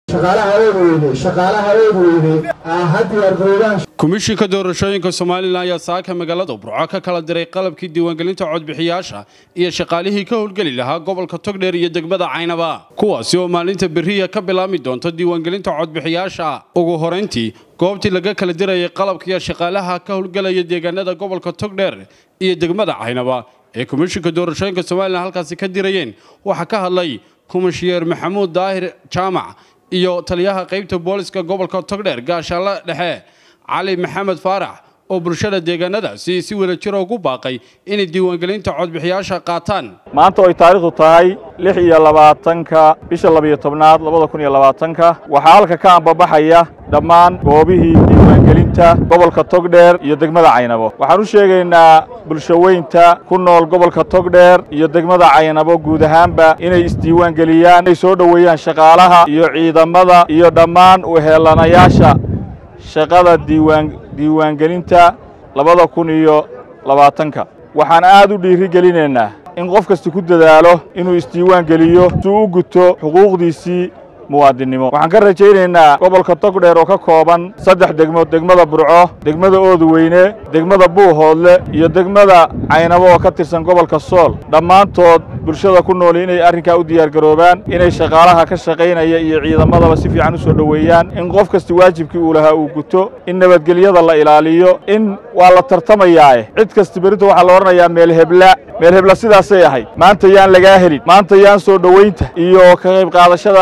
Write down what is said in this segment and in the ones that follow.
komishinka doorashooyinka somalilan ayaa saaka magaalada burco ka kala diray qalabkii diiwaangelinta codbixiyaasha iyo shaqaalihii ka howlgeli lahaa gobolka togdheer iyo degmada caynaba kuwaasi oo maalinta beriya ka bilaabmi doonto diiwaangelinta codbixiyaasha ugu horayntii goobtii laga kala dirayay qalabkiiyo shaqaalaha ka howlgelaya deegaanada gobolka togdheer iyo degmada caynaba ee komishinka doorashooyinka somalilan halkaasi ka dirayeen waxaa ka hadlay komishiyeer maxamuud daahir jaamac iyo taliyaha qaybta booliska gobolka togdheer gaashaanle dhexe cali maxamed faarax oo bulshada deegaanadaasi si wada jira ugu baaqay inay diiwaangelinta codbixiyaasha qaataan maanta oy taariikhdu tahay lix iyo labaatanka bisha labiyo tobnaad labada kun iyo labaatanka waxaa halka ka ambabaxaya dhammaan goobihii diiwaangelinta gobolka togdheer iyo degmada caynabo waxaan u sheegaynaa bulshaweynta ku nool gobolka togdheer iyo degmada caynabo guud ahaanba inay isdiiwaangeliyaan inay soo dhoweeyaan shaqaalaha iyo ciidamada iyo dhammaan uheelanayaasha shaqada diiwaan diiwaangelinta labada kun iyo labaatanka waxaan aad u dhiirigelinaynaa in qof kasta ku dadaalo inuu isdiiwaan geliyo si u guto xuquuqdiisii muwaadinnimo waxaan ka rajaynaynaa gobolka togdheer oo ka kooban saddex degmo degmada burco degmada oodweyne degmada buuhoodle iyo degmada caynabo oo ka tirsan gobolka sool dhammaantood bulshada ku nooli inay arrinkaa u diyaargaroobaan inay shaqaalaha ka shaqaynaya iyo ciidamadaba si fiican u soo dhoweeyaan in qof kasta waajibkii uu lahaa uu guto in nabadgelyada la ilaaliyo in waa la tartamayaae cid kasta berrinta waxaa la odhanayaa meel hebla meel hebla sidaasay ahayd maanta yaan lagaa helin maanta yaan soo dhoweynta iyo ka qayb qaadashada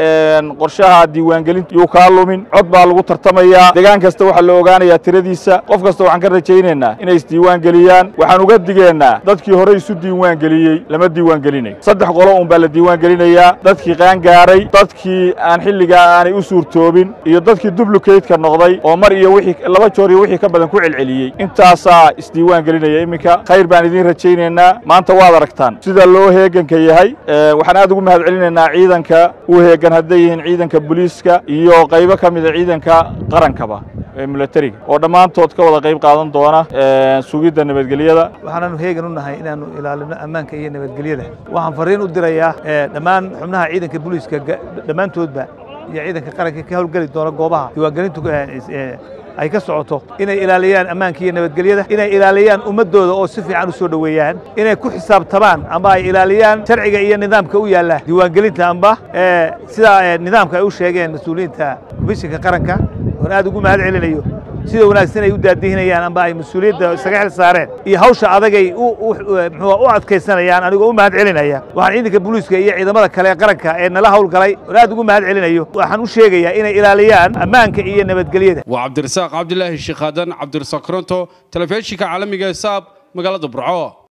qorshaha diiwaangelinta yuu kaa lumin cod baa lagu tartamayaa degaan kasta waxaa la ogaanayaa tiradiisa qof kasta waxaan ka rajaynaynaa inay isdiiwaan geliyaan waxaan uga digeennaa dadkii hore isu diiwaan geliyey lama diiwaan gelinayo saddex qolo un baa la diiwaan gelinayaa dadkii qaangaaray dadkii aan xilligaa aanay u suurtoobin iyo dadkii dublukeydka noqday oo mar iyo wixii laba joor iyo wixii ka badan ku celceliyey intaasaa isdiiwaan gelinaya iminka khayr baan idiin rajaynaynaa maanta waad aragtaan sida loo heeganka yahay waxaan aad ugu mahad celinaynaa ciidanka u heegan hadday yihiin ciidanka booliiska iyo qaybo ka mida ciidanka qarankaba ee milatariga oo dhammaantood ka wada qayb qaadan doona sugidda nabadgelyada waxaanaanu heegan u nahay inaannu ilaalino ammaanka iyo nabadgelyada waxaan fariin u dirayaa dhammaan xubnaha ciidanka booliiska dhammaantoodba iyo ciidanka qaranka ka howlgeli doona goobaha diiwaangelintu ay ka socoto inay ilaaliyaan ammaanka iyo nabadgelyada inay ilaaliyaan ummaddooda oo si fiican u soo dhoweeyaan inay ku xisaabtamaan amba ay ilaaliyaan sharciga iyo nidaamka u yaalla diiwaangelinta amba sida nidaamka ay u sheegeen mas-uuliyiinta komishinka qaranka oon aad ugu mahad celinayo sida wanaagsan ay u daadihinayaan amba ay mas-uuliyadda isaga xil saareen iyo hawsha adagay muxuu u adkaysanayaan anigoo u mahad celinaya waxaan ciidanka booliiska iyo ciidamada kale ee qaranka ee nala howlgalay oon aad ugu mahad celinayo waxaan u sheegayaa inay ilaaliyaan ammaanka iyo nabadgelyada waa cabdirasaaq cabdilaahi sheekhadan cabdirasaaq koronto telefishinka caalamiga ee saab magaalada burco